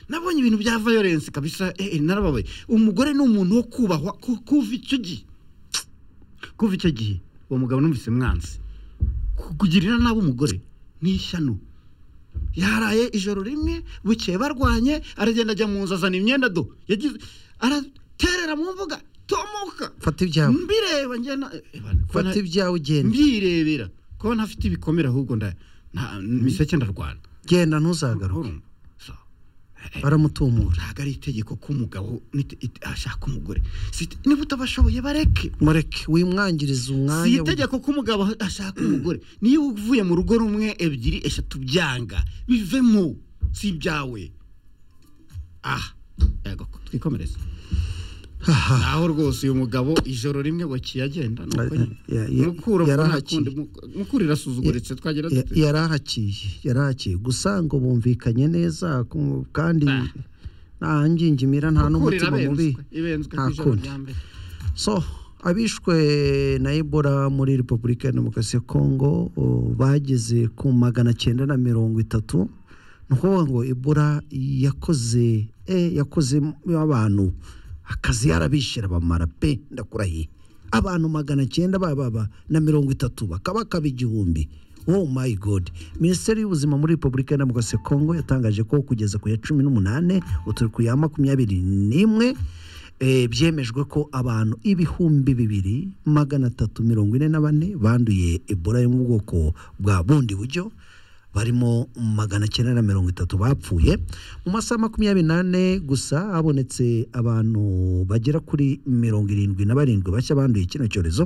nabonye ibintu bya violence kabisa eh eh, narababaye umugore ni umuntu wo kubahwa ku- kuva icyo gihe kuva icyo gihe uwo mugabo numvise mwanzi kugirira nabi umugore ni ishyano yaraye ijoro rimwe bukeye barwanye aragenda ajya mu nzu azana imyenda do yagize araterera mu mbuga tomoka fata ibyawe mbireba njyana fata ibyawe ugenda mbirebera kuba ntafite ibikomere ahubwo nda nta- miseke ndarwana genda ntuzagaruke Urumva? So, eh, baramutumura ntabwo ari itegeko ko umugabo nite- ite- ashaka umugore Si ite- niba utabashoboye bareke mureke wimwangiriza si umwanya itegeko ko umugabo ashaka umugore niyo uvuye mu rugo rumwe ebyiri eshatu byanga bivemo si ibyawe aha yego twikomereze Aha. naho rwose uyu mugabo ijoro rimwe wakiye agenda ni uko nyine. Ya- ya- mukura yarahakiye. munakundi, muku- mukura irasuzuguritse twagera Ya- dute yarahakiye yarahakiye gusa ngo bumvikanye neza ku- kandi nta ngingimira nta Mukura n'umutima mubi irabenzwe, ibenzwe nta ku ijoro kundi. rya mbere so abishwe na ebola muri repubulika ya demokarasi ya kongo o, bageze ku magana cyenda na mirongo itatu ni ukuvuga ngo ebola yakoze eh, yakoze abantu akazi yarabishyira bamara pe ndakurahiye abantu magana cyenda bababa na mirongo itatu bakaba kaba igihumbi oh my god minisiteri y'ubuzima muri repubulika ya demokarasi ya kongo yatangaje ko kugeza ku ya cumi n'umunani uturuku ya makumyabiri n'imwe Eh, byemejwe ko abantu ibihumbi bibiri magana atatu mirongo ine na bane banduye ebola yo mu bwoko bwa bundi buryo barimo magana cyenda na mirongo itatu bapfuye mu masaha makumyabiri n'ane gusa habonetse abantu bagera kuri mirongo irindwi na barindwi bashya banduye kino cyorezo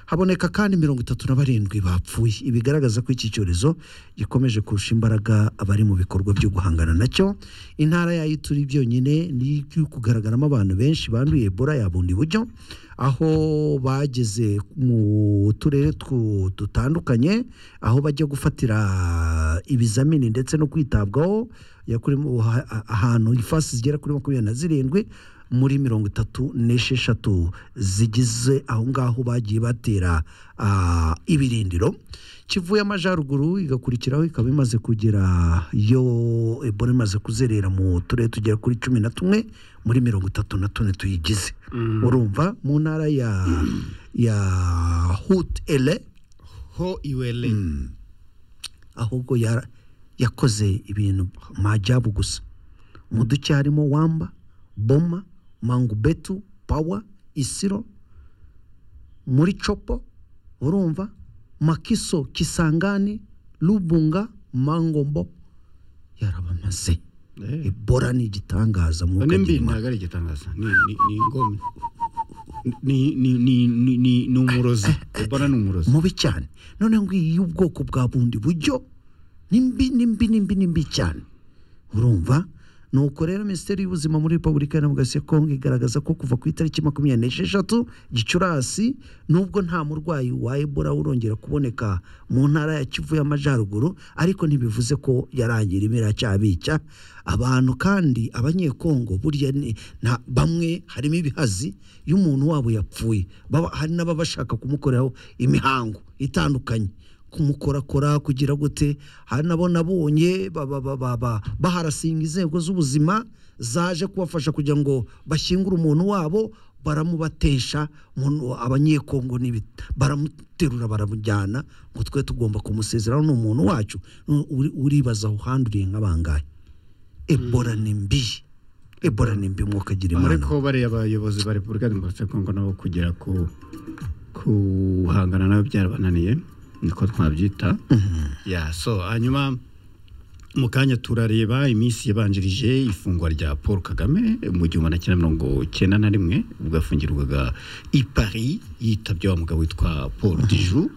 haboneka kandi mirongo itatu na barindwi bapfuye ibigaragaza ko iki cyorezo gikomeje kurusha imbaraga abari mu bikorwa byo guhangana nacyo intara yayo turi byonyine ni iyo kugaragaramo abantu benshi banduye ebola ya bundi buryo aho bageze mu turere tu- dutandukanye aho bajya gufatira ibizamini ndetse no kwitabwaho ya kuri mu- ha- ha- ahantu ifasi zigera kuri makumyabiri na zirindwi muri mirongo itatu n'esheshatu zigize aho ngaho bagiye batera ah, ibirindiro kivuye amajyaruguru igakurikiraho ikaba imaze kugera yo ebola imaze kuzerera mu turere tugera kuri cumi na tumwe muri mirongo itatu na tune tuyigize urumva mu ntara ya ya hut ele ho iwele ahubwo yara- yakoze ibintu majyabu gusa mu duce harimo wamba boma mangubetu pawa isiro muri copo urumva makiso kisangani rubunga mangombo yarabamaze Eh. ebola ni igitangaza mwuka nimbi agira ntabwo ari igitangaza ni ni ni ingome ni ni ni ni ni ni umurozi ebola ni umurozi mubi cyane none ngo iyi y'ubwoko bwa bundi buryo ni mbi ni mbi ni mbi ni mbi cyane urumva nuko rero minisiteri y'ubuzima muri repubulika ya demokarasi ya kongo igaragaza ko kuva ku itariki makumyabiri n'esheshatu gicurasi nubwo nta murwayi wa ebola urongera kuboneka mu ntara ya kivu y'amajyaruguru ariko ntibivuze ko yarangira ibiracyabica abantu kandi abanyekongo burya ni- nta- bamwe harimo ibihazi iyo umuntu wabo yapfuye baba- hari n'ababashaka kumukoreraho imihango itandukanye kumukorakora kugira gute hari nabo nabonye ba- ba- ba- ba- ba- baharasinga inzego z'ubuzima zaje kubafasha kugira ngo bashyingure umuntu wabo baramubatesha umuntu- abanyekongo n'ibi- baramuterura baramujyana ngo twe tugomba kumusezeraho ni umuntu wacu Nu- uri- uribaza aho handuriye nk'abangahe ebola ni mbi ebola ni mbi mwukagira imana ariko bariya abayobozi ba repubulika ya demokarasi ya kongo nabo kugera ku kuhangana nabo byarabananiye niko twabyita ya so hanyuma mu kanya turareba iminsi yabanjirije ifungwa rya paul kagame mu gihumbi na cyenda mirongo cyenda na rimwe ubwo yafungirwaga i paris yitabye wa mugabo witwa paul diju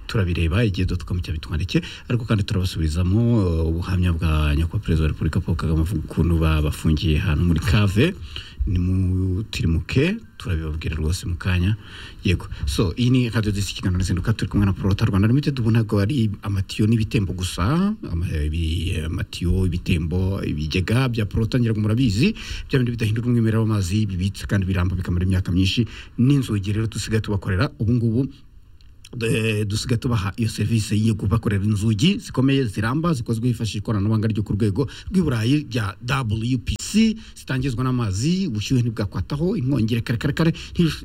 turabireba igihe dotcom cyabitwandikiye ariko kandi turabasubizamo eh, ubuhamya bwa nyakubahwa perezida wa repubulika paul kagame avuga ukuntu babafungiye ahantu muri kave nimutirimuke turabibabwira rwose mu kanya yego so iyi ni radiyo disi ikiganiro n'izinduka turi kumwe na porota rwanda limited ubu ntabwo ari amatiyo n'ibitembo gusa ama- ibi- amatiyo ibitembo ibigega bya porota ngira ngo murabizi bya bindi bidahindura umwimerere w'amazi bibitse kandi biramba bikamara imyaka myinshi n'inzugi rero dusigaye tubakorera ubu ngubu Eh, dusigaye tubaha iyo serivisi yo kubakorera inzugi zikomeye ziramba zikozwe hifashishwa ikoranabuhanga ryo ku rwego rw'i Burayi rya WPC intoki zitangizwa n'amazi ubushyuhe ntibwakwataho inkongi karekarekare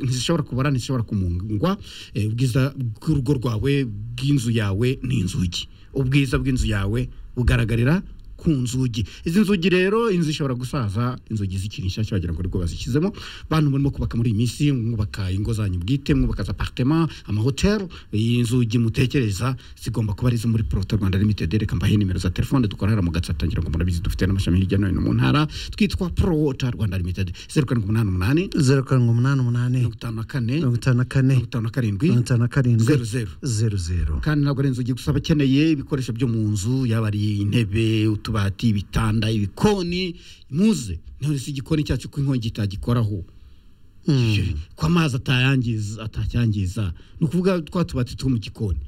ntizishobora kubara ntizishobora kumungwa eh, ubwiza bw'urugo rwawe bw'inzu yawe ni inzugi ubwiza bw'inzu yawe bugaragarira ku nzugi izi nzugi rero inzu ishobora gusaza inzugi zikiri nshyashya wagira ngo nibwo bazishyizemo bantu murimo kubaka muri iyi minsi mwubaka ingo zanyu bwite mwubaka za aparitema amahoteli inzugi mutekereza zigomba kuba ari izo muri porota rwanda limitedi reka mbahe nimero za telefone dukorera mu gatsa tangira ngo murabizi dufite n'amashami hirya no hino mu ntara twitwa porota rwanda limitedi zeru karindwi umunani umunani zeru karindwi umunani umunani mirongo itanu na kane mirongo itanu na kane mirongo itanu na karindwi mirongo itanu na karindwi zeru zeru zeru zeru kandi ntabwo ari inzugi gusa abakeneye ibikoresho byo mu nzu yaba ari intebe utubati ibitanda ibikoni muze none si igikoni cyacu ko inkongi itagikoraho ko amazi atayangiza atacyangiza ni ukuvuga twa tubati two mu gikoni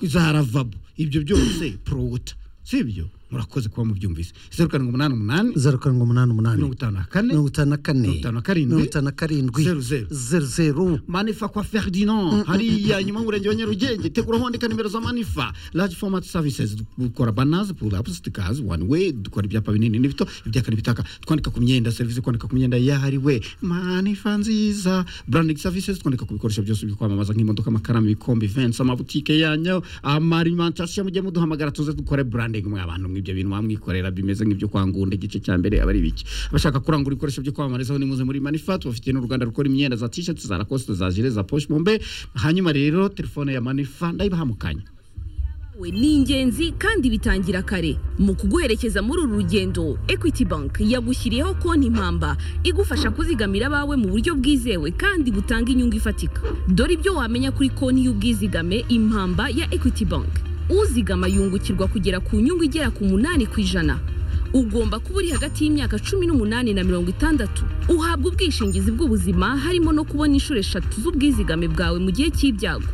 za ravabo ibyo byose porowuta si ibyo murakoze kuba mubyumvise zeru karindwi umunani umunani zeru karindwi umunani umunani mirongo itanu na kane mirongo itanu na kane mirongo itanu na karindwi mirongo itanu na karindwi zeru zeru. zeru zeru manifa kwa ferdinand hariya nyuma murenge wa nyarugenge tegura aho wandika nimero za manifa large format services dukora banazi pulapusi tukazi one way dukora ibyapa binini n'ibito ibyaka n'ibitaka twandika ku myenda serivisi kwandika ku myenda yahariwe manifa nziza branding services twandika ku bikoresho byose byo kwamamaza nk'imodoka amakaramu ibikombe events amabutike yanyu amarimentation mujye muduhamagara tuze dukore branding mwa bantu mw'ibyo bintu mwamwikorera bimeze nk'ibyo kwangunda igice cya mbere aba ari ibiki abashaka kurangura ibikoresho byo kwamamarizaho ni muze muri manifa tubafitiye n'uruganda rukora imyenda za t-shirt za lacoste za jire za poche bombe hanyuma rero telefone ya manifa ndayibaha mu kanya we ni ingenzi kandi bitangira kare mu kuguherekeza muri uru rugendo equity bank yagushyiriyeho konti impamba igufasha kuzigamira abawe mu buryo bwizewe kandi butanga inyungu ifatika dore ibyo wamenya kuri konti y'ubwizigame impamba ya equity bank uzigama yungukirwa kugera ku nyungu igera ku munani ku ijana ugomba kuba uri hagati y'imyaka cumi n'umunani na mirongo itandatu uhabwa ubwishingizi bw'ubuzima harimo no kubona inshuro eshatu z'ubwizigame bwawe mu gihe cy'ibyago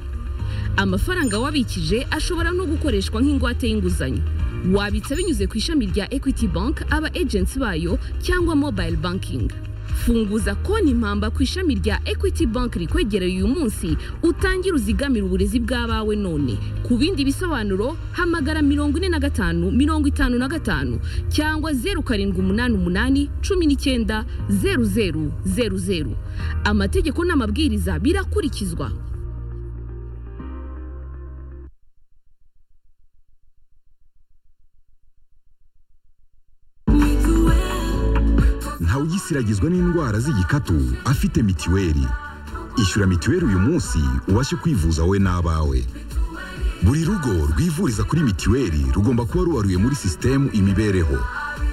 amafaranga wabikije ashobora no gukoreshwa nk'ingwate y'inguzanyo wabitsa binyuze ku ishami rya equity bank aba agency bayo cyangwa mobile banking funguza konti impamba ku ishami rya equity bank rikwegereye uyu munsi utangire uzigamire uburezi bw'abawe none ku bindi bisobanuro hamagara mirongo ine na gatanu mirongo itanu na gatanu cyangwa zeru karindwi umunani umunani cumi n'icyenda zeru zeru zeru zeru amategeko n'amabwiriza birakurikizwa ntawe ugisiragizwa n'indwara z'igikatu afite mitiweli ishyura mitiweli uyu munsi ubashe kwivuza wowe n'abawe buri rugo rwivuriza kuri mitiweli rugomba kuba rubaruye muri sisitemu imibereho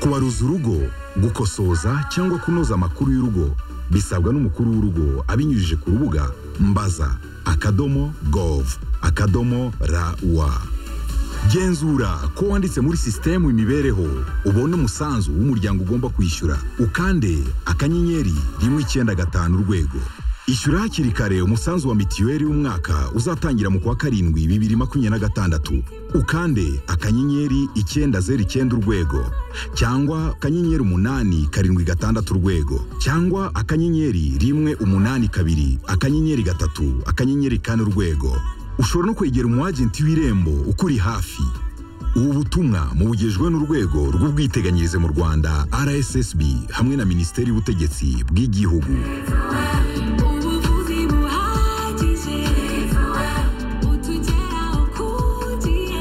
kubaruza urugo gukosoza cyangwa kunoza amakuru y'urugo bisabwa n'umukuru w'urugo abinyujije ku rubuga mbaza akadomo govu akadomo rawa genzura ko wanditse muri sisitemu imibereho ubone umusanzu w'umuryango ugomba kwishyura ukande akanyenyeri rimwe icyenda gatanu urwego ishyura hakiri kare umusanzu wa mitiweli w'umwaka uzatangira mu kwa karindwi bibiri makumyabiri na gatandatu ukande akanyenyeri icyenda zeru icyenda urwego cyangwa akanyenyeri umunani karindwi gatandatu urwego cyangwa akanyenyeri rimwe umunani kabiri akanyenyeri gatatu akanyenyeri kane urwego ushobora no kwegera umwagenti w'irembo ukuri hafi ubu butumwa mubugejwe n'urwego rw'ubwiteganyirize mu rwanda rssb hamwe na minisiteri y'ubutegetsi bw'igihugu ubuvuzi buhagije butugeraho ku gihe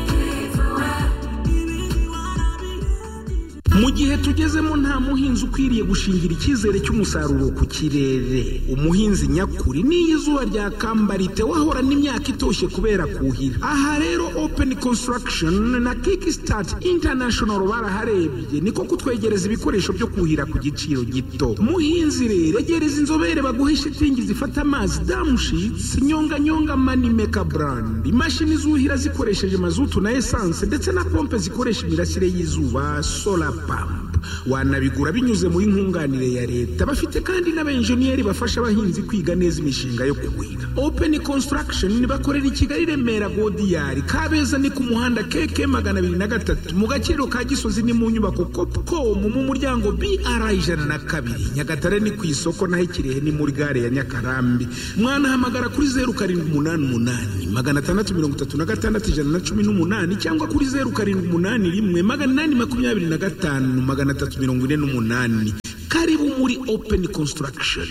mu gihe tugezemo nta muhinzi ukwiriye gushingira icyizere cy'umusaruro ku kirere umuhinzi nyakuri n'iyo izuba ryakamba ritewahora n'imyaka itoshye kubera kuhira aha rero open construction na kickstart international baraharebye niko kutwegereza ibikoresho byo kuhira ku giciro gito muhinzi rero egereza inzobere baguhe shitingi zifata amazi damushitsi nyonganyonga manimeka brand imashini zuhira zikoresheje mazutu na esanse ndetse na pompe zikoresha imirasire y'izuba solar pump wanabigura binyuze muri nkunganire ya leta bafite kandi n'abenjeniyeri bafasha abahinzi kwiga neza imishinga yo kuhira open construction bakorera i kigali remera godiyari kabeza ni ku muhanda keke magana abiri na gatatu mu gaciro ka gisozi ni mu nyubako copcom mu muryango br ijana na kabiri nyagatare ni ku isoko naho ikirehe ni muri gare ya nyakarambi mwanahamagara kuri zeru karindwi umunani umunani magana atandatu mirongo itatu na gatandatu ijana na cumi n'umunani cyangwa kuri zeru karindwi umunani rimwe magana inani makumyabiri na gatanu magana atatu mirongo ine n'umunani karibu muri open construction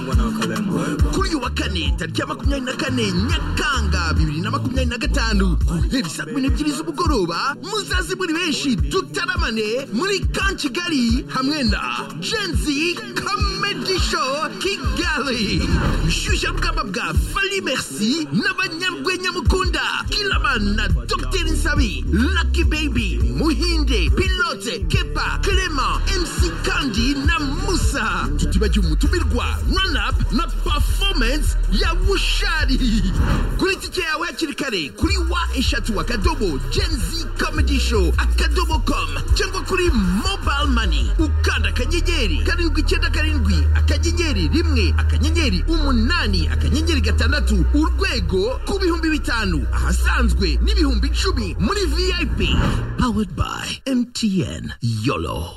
kuri uyu wa kane tariki ya makumyabiri na kane nyakanga bibiri na makumyabiri na gatanu guhera saa kumi n'ebyiri z'umugoroba muzazi muri benshi dutaramane muri kan kigali hamwe na genzi comedy show kigali bishyushya rugamba bwa fali merci n'abanyarwenya mukunda kilaman na dr nsabi lucky baby muhinde pilote kepa clement mc kandi na musa tutibagiwe umutumirwa runapu na performance ya bushari kuri tike yawe hakiri kare kuri wa eshatu akadobo genzi comedy show akadobo com cyangwa kuri mobile money ukanda akanyenyeri karindwi icyenda karindwi akanyenyeri rimwe akanyenyeri umunani akanyenyeri gatandatu urwego ku bihumbi bitanu ahasanzwe n'ibihumbi icumi muri vip powered by mtn yolo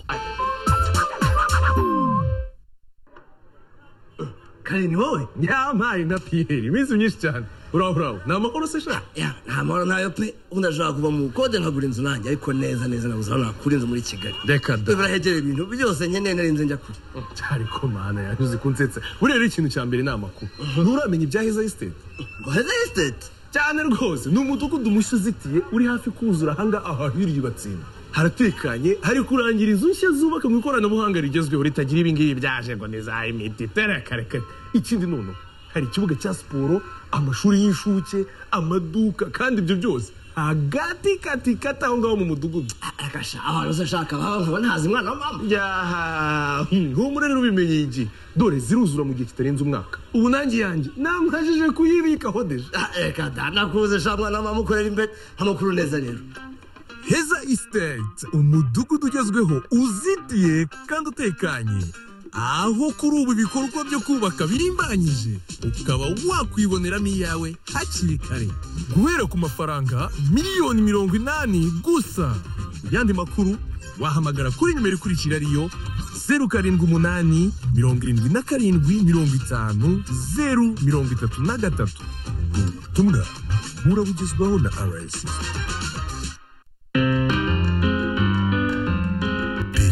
kareni wowe nyampaye nka piyeri iminsi myinshi cyane uraho uraho ni amakuru se shaka Ya, nta mahoro nayo pe ubundi ashobora kuva mu bukode nkagura inzu nanjye ariko neza neza nabuze aho nakura inzu muri kigali reka da birahegereye ibintu byose nkeneye narinze njya kure cyari ko mana yanyuze kunsetsa buriya rero ikintu cya mbere ni amakuru nturamenya ibya heza esiteti ngo heza esiteti cyane rwose ni umudugudu mushya uzitiye uri hafi kuzura ahanga ahahira iryo batsinda haratekanye hari kurangira inzu nshya zubaka mu ikoranabuhanga rigezweho ritagira ibingibi byaje ngo ni za imiti terekarekare ikindi none hari ikibuga cya siporo amashuri y'incuke amaduka kandi ibyo byose hagati kati kati aho ngaho mu mudugudu arakasha ahantu se ashaka aho nkaba ntazi umwana wa mama yaha humura rero ubimenye iki dore ziruzura mu gihe kitarenze umwaka ubu nanjye yanjye namwajije kuyibikaho deje Ah, reka da nakuze sha mwana wa mama ukorera imbere amakuru neza rero heza isiteti umudugudu ugezweho uzitiye kandi utekanye aho kuri ubu ibikorwa byo kubaka birimbanyije ukaba wakwiboneramo iyawe hakiri kare guhera ku mafaranga miliyoni mirongo inani gusa yandi makuru wahamagara kuri nimero ikurikira ariyo zeru karindwi umunani mirongo irindwi na karindwi mirongo itanu zeru mirongo itatu na gatatu ubutumwa burabugezwaho na arayesisi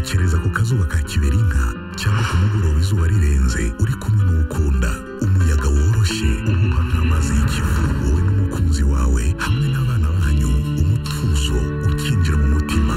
tekereza ku kazuba ka kiberinka cyangwa ku mugoroba izuba rirenze uri kumwe n'ukunda umuyaga woroshye uhuha nk'amazi y'ikivu wowe n'umukunzi wawe hamwe n'abana banyu umutuzo ukinjira mu mutima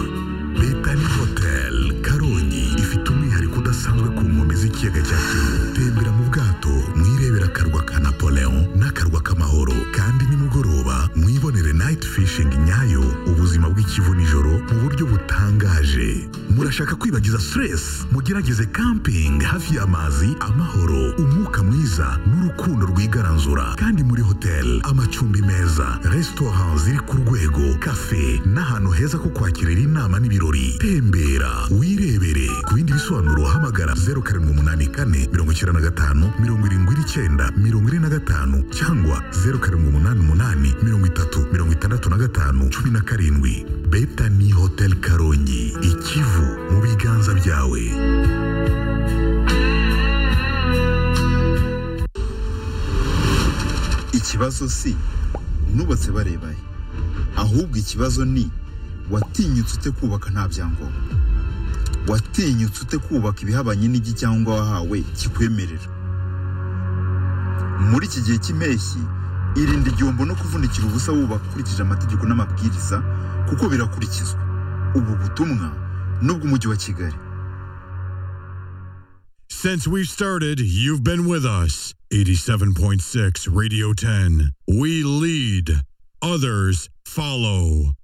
betani hotel karongi ifite umwihariko udasanzwe ku nkombe z'ikiyaga cya kivu tembera mu bwato mwirebera akarwa ka napoleon n'akarwa k'amahoro kandi nimugoroba mwibonere night fishing nyayo ubuzima bw'ikivu nijoro mu buryo butangaje murashaka kwibagiza stress mugerageze camping hafi y'amazi amahoro umwuka mwiza n'urukundo rwigaranzura kandi muri hotel amacumbi meza restaurant ziri ku rwego cafe n'ahantu heza ko kwakirira inama n'ibirori tembera wirebere ku bindi bisobanuro hamagara zeru karindwi umunani kane mirongo icyenda na gatanu mirongo irindwi n'icyenda mirongo ine na gatanu cyangwa zeru karindwi umunani umunani mirongo itatu mirongo itandatu na gatanu cumi na karindwi betani hotel karongi ikivu mu biganza byawe ikibazo si nubatse barebaye ahubwo ikibazo ni watinyutse ute kubaka nta byangombwa watinyutse ute kubaka ibihabanye n'igicyangwa wahawe kikwemerera muri iki gihe cy'impeshyi irinde igihombo no kuvunikira ubusa wubaka ukurikije amategeko n'amabwiriza kuko birakurikizwa ubu butumwa n'ubw'umujyi wa kigali Since we started, you've been with us. 87.6 Radio 10. We lead, others follow.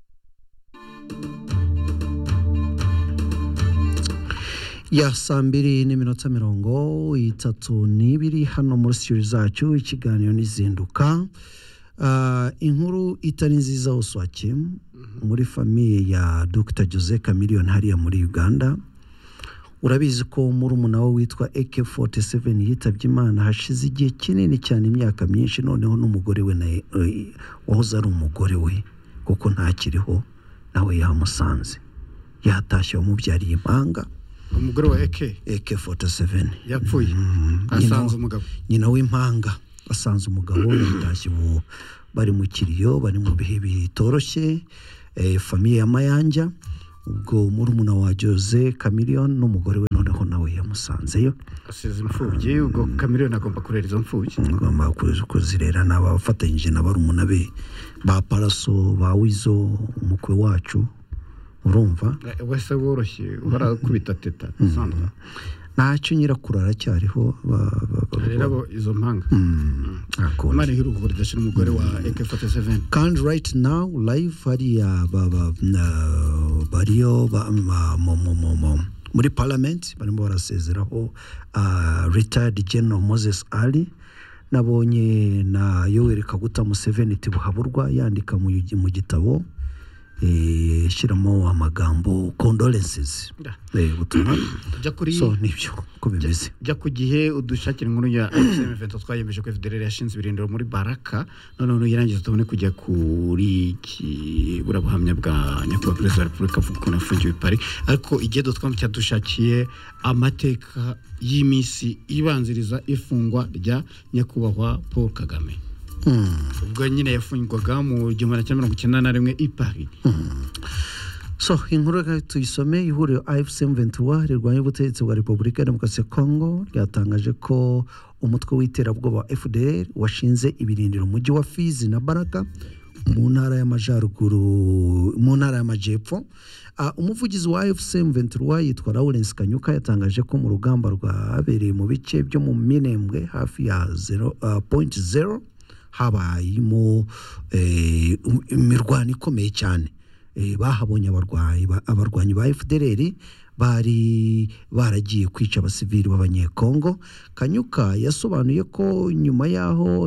ya saa mbiri n'iminota mirongo itatu n'ibiri hano muri sitiyo zacu ikiganiro n'izinduka Ah, inkuru itari nziza uswaki muri famiye ya dr jose chameleone hariya muri uganda urabizi ko murumuna we witwa AK47 yitabye Imana hashize igihe kinini cyane imyaka myinshi noneho n'umugore we na- eh, wahoze ari umugore we kuko ntakiriho nawe yamusanze yatashye wamubyariye impanga umugore wa eke AK47 yapfuye asanze umugabo nyina w'impanga asanze umugabo yatashye ubu bari mu kiriyo bari mu bihe bitoroshye eh, famiye ya mayanja ubwo murumuna wa jose chameleone n'umugore we noneho nawe yamusanzeyo asize imfubyi ubwo kamiriyoni agomba kurera izo mfubyi agomba kuzi- kuzirera ni abafatanyije na barumuna be ba paraso ba wizo umukwe wacu urumva Eh, wese woroshye uhora kubita teta usanzwe ntacyo nyirakuru aracyariho ba- ba- ba- rero abo izo mpanga imana ihe uruhuko ridashira umugore wa ak47 kandi right now live hariya ba- ba- na- bariyo ba- ma- mu- mu- mu- mu- muri parliament barimo barasezeraho ah, retired general moses ali nabonye na yoweri kaguta museveni tibuhaburwa yandika mu gi- mu gitabo eh, ashyiramo amagambo condolences Eh, ubutumwa jya kuri so nibyo ko bimeze jya ku gihe udushakira inkuru ya XM evento twayemeje ko FDLR yashinze ibirindiro muri Baraka noneho nuyirangiza tubone kujya kuri ki- burabuhamya bwa nyakubahwa perezida wa repubulika avuga ukuntu yafungiwe i Paris ariko igedo twamutse dushakiye amateka y'iminsi ibanziriza ifungwa rya nyakubahwa Paul Kagame ubwo nyine yafungwaga mu gihumbi na cyenda mirongo icyenda na rimwe i Paris so inkuru reka tuyisome ihuriro ifcm 21 rirwanya ubutegetsi bwa repubulika ya demokarasi ya kongo ryatangaje ko umutwe w'iterabwoba wa fdr washinze ibirindiro mu mujyi wa fizi na baraka mu ntara y'amajyaruguru mu ntara y'amajyepfo Ah, umuvugizi wa fcm 21 yitwa lawrence kanyuka yatangaje ko mu rugamba rwabereye mu bice byo mu minembwe hafi ya 0 ah, point zero habayemo eh, um- imirwano ikomeye cyane Eh, bahabonye abarwayi ba- abarwanyi ba fdr bari baragiye kwica abasivili b'abanyekongo kanyuka yasobanuye ko nyuma y'aho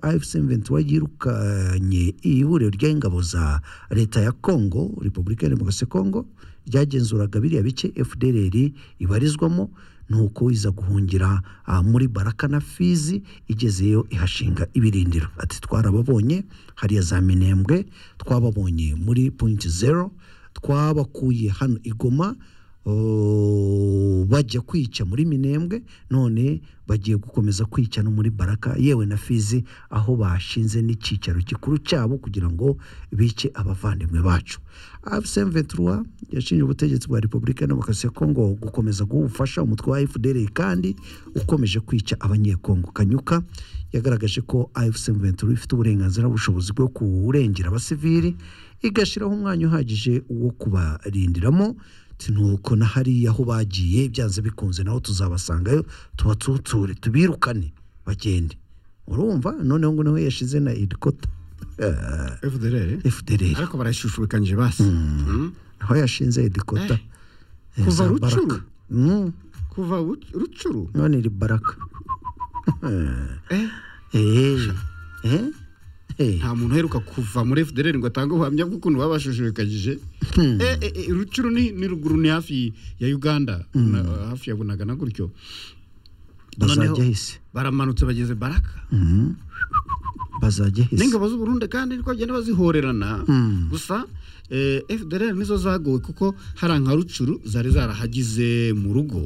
afcmvent yirukanye ihuriro ry'ingabo za leta ya kongo repubulika ya demokarasi ya kongo ryagenzuraga biriya bice fdr ibarizwamo nuko iza guhungira ah, muri baraka na fizi igezeyo ihashinga ibirindiro ati twarababonye hariya za minembwe twababonye muri point zero twabakuye hano igoma oh, bajya kwica muri minembwe none bagiye gukomeza kwica no muri baraka yewe na fizi aho bashinze n'icyicaro gikuru cyabo kugira ngo bice abavandimwe bacu afsm ventura yashinje ubutegetsi bwa repubulika ya demokarasi ya kongo gukomeza guha ubufasha umutwe wa fdr kandi ukomeje kwica abanyekongo kanyuka yagaragaje ko afsm ventura ifite uburenganzira n'ubushobozi bwo kurengera abasivili igashyiraho umwanya uhagije wo kubarindiramo Ati, nuko na hariya aho bagiye byanze bikunze naho tuzabasangayo tubatsutsure tubirukane bagende urumva noneho ngo nawe yashize na irikota FDLR fdr ariko barayishushubikanyije basi Mm. aho yashinze edikota kuva rucuru kuva Ru- rucuru none iri baraka Eh, eh, eh. nta muntu uheruka kuva muri fdr ngo atange ubuhamya bw'ukuntu babashishikajije rucuru ni ni ruguru ni hafi ya uganda na- hafi ya bunagana gutyo bazajya Noneho hise baramanutse bageze baraka Mhm. bazajya hise n'ingabo z'uburundi kandi niko bagenda bazihorerana Mm. gusa eh, fdr nizo zagowe kuko hari nka rucuru zari zarahagize mu rugo